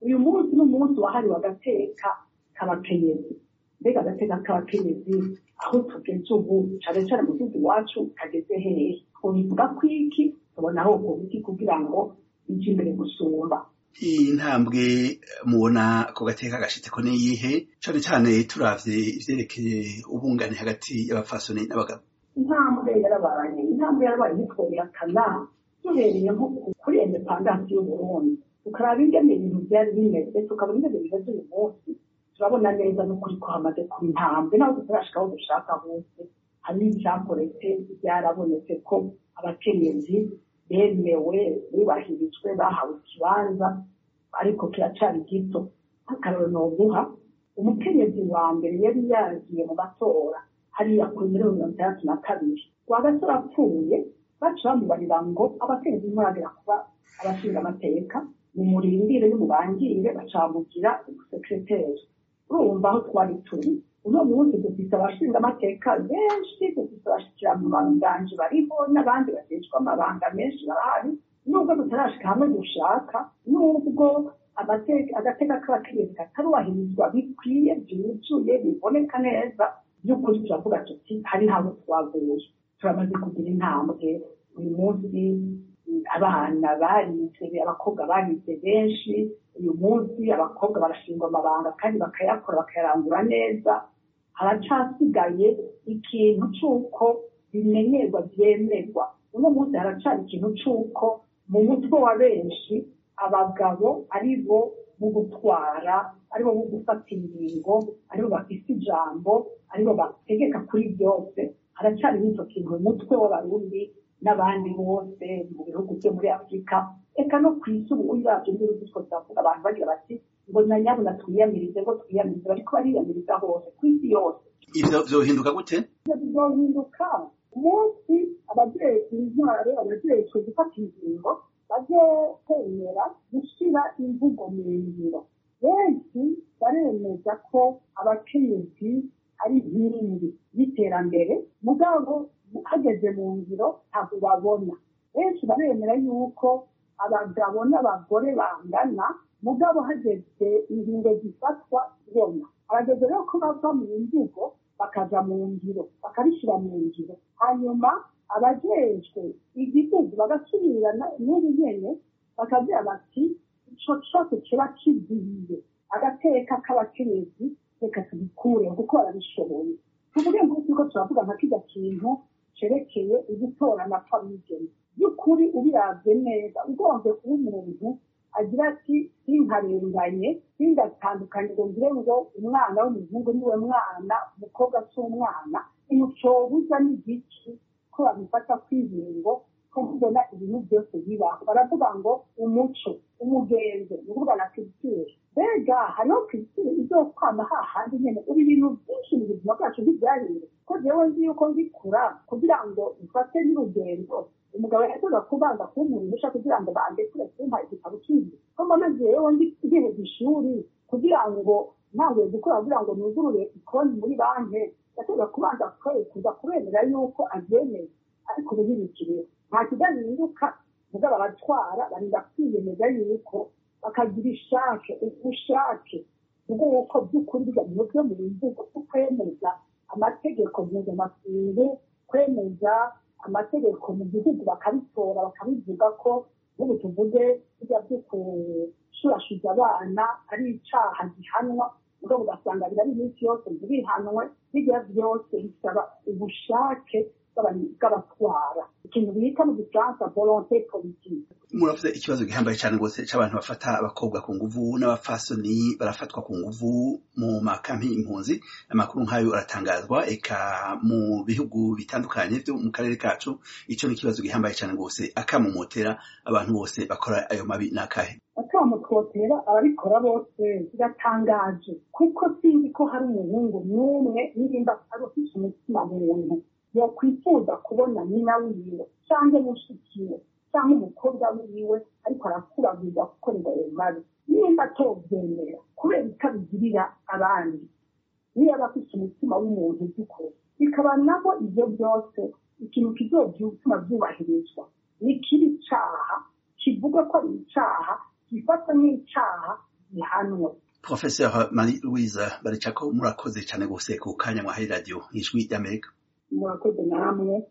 uyu munsi n'umunsi wahariwe agateka k'abakenyezi mbega agateka k'abakenyezi aho tugeze ubu cane cane mu gihugu iwacu kageze hehe twobivuga kwiki tubona aho kubiki kugira ngo ije imbere gusumba intambwe mubona ko gateka gashitse ko niyihe cane cane turavye ivyerekeye ubungane hagati y'abapfasoni n'abagabo intambwe yarabaye intambwe yarabaye ntitwobirakana duhereye nko kuri indepandansi y'uburundi tukaraba ingene ibintu vyari bimeze tukabona ingene bimeze uyu munsi turabona neza n'ukuri ko hamaze kuba intambwe naho tutarashika aho dushaka hose hari ivyakoretse vyarabonetse ko abakenyezi bemewe bubahirijwe bahawe ikibanza ariko kiracari gito nk'akaroro noguha umukenyezi wa mbere yari yagiye mu matora hariya kuri mirongo mirongo itandatu na kabiri rwagasore apfuye baca bamubarira ngo abakenyezi ntimuragera kuba abashinga amateka mumurindire nimubangire bacamugira umusekreteri urumva aho twari turi uno munsi dufise abashinga amateka benshi dufise abashikiranganji bariho n'abandi bajejwe amabanga menshi barahari nubwo tutarashika hamwe dushaka nubwo agateka k'abakenyezi katarubahirizwa bikwiye byuzuye biboneka neza by'ukuri turavuga tuti hari habo twaguye turamaze kugira intambwe uyu munsi abana barize abakobwa barize benshi uyu munsi abakobwa barashingwa amabanga kandi bakayakora bakayarangura neza haracasigaye ikintu c'uko bimenyerwa vyemerwa uno munsi haracari ikintu c'uko mu mutwe wa benshi abagabo ari bo mu gutwara ari bo mu gufata ingingo ari bo bafise ijambo ari bo bategeka kuri byose haracari n'ico kintu mu mutwe w'abarundi n'abandi bose mu bihugu vyo muri afurika eka no ku isi ubu uravye n'ibihugu two turavuga abantu bagira bati ngo na nyabuna twiyamirize ngo twiyamirize bariko bariyamiriza hose ku isi yose ivyo vyohinduka gute ivyo bizohinduka umunsi abajejwe intwaro abajejwe gufata ingingo bazokwemera gushira imvugo mu ngiro benshi baremeza ko abakenyezi ari inkingi y'iterambere mugabo hageze mu ngiro ntabwo babona benshi baremera yuko abagabo n'abagore bangana mugabo hageze ingingo zifatwa bona abageze rero ko bava mu mvugo bakaja mu ngiro bakabishyira mu ngiro hanyuma abajejwe igihugu bagasubirana n'ubu nyene bakagira bati ico cose kiba kiziye agateka k'abakenyezi reka tubikureho kuko barabishoboye tuvuge ngo turiko turavuga nka kirya kintu cerekeye ugutorana kw'abigeme by'ukuri ubiravye neza ugombe kuba umuntu agira ati sinkarenganye singatandukanye ngo ngire ngo umwana w'umuhungu niwe mwana umukobwa si umwana imucobuza n'igiki ko babifata kw'ingingo ko mbona ibintu byose bibaho baravuga ngo umuco umugenzo ni ukuvuga na culture mbega hariho culture izokwama hahandi nyene ubu ibintu byinshi mu buzima bwacu ntibyahindura ko jewe nzi yuko ngikura kugira ngo mfate n'urugendo umugabo yakoza kubanza kumpurisha kugira ngo bandekure kumpa igitabo cy'inzu ko mbona jewe ngiheza ishuri kugira ngo ntanguye gukora kugira ngo nugurure ikonti muri banki yakoza kubanza kuza kubemera yuko abyemeye ariko ubu ntibikiriho nta kidahinduka mugabo abatwara barinda kwiyemeza yuko bakagira ishake ubushake bw'uko by'ukuri bigamije byo mu mvugo bwo kwemeza amategeko mpuzamakungu kwemeza amategeko mu gihugu bakabitora bakabivuga ko nk'ubu tuvuge bijya byo gushurashuza abana ari icaha gihanwa ubwo ugasanga birari iminsi yose ntirihanwe bijya byose bisaba ubushake bw'abatwara ikintu bita mu gifaransa volonté politique muravuze ikibazo gihambaye cyane rwose cy'abantu bafata abakobwa ku nguvu n'abafasoni barafatwa ku nguvu mu makampi impunzi amakuru nk'ayo aratangazwa eka mu bihugu bitandukanye byo mu karere kacu icyo ni ikibazo gihambaye cyane rwose akamumotera abantu bose bakora ayo mabi n'akahe akamutwotera ababikora bose biratangaje kuko sinzi ko hari umuhungu n'umwe nirimba ari ufite umutima muntu yakwifuza kubona nyina wiwe cyangwa mushikiwe cyangwa umukobwa wiwe ariko arakuragurwa gukorerwa ayo mabi nimba atobyemera kubera ikabigirira abandi niyo aba afite umutima w'umuntu by'ukuri bikaba nabo ibyo byose ikintu kizobyutuma byubahirizwa ni kibi caha kivuga ko ari icaha gifata nk'icaha bihanwe professeur marie louise baricako murakoze cyane gose ku kanya mwahaye radio ijwi ry'amerika murakoze namwe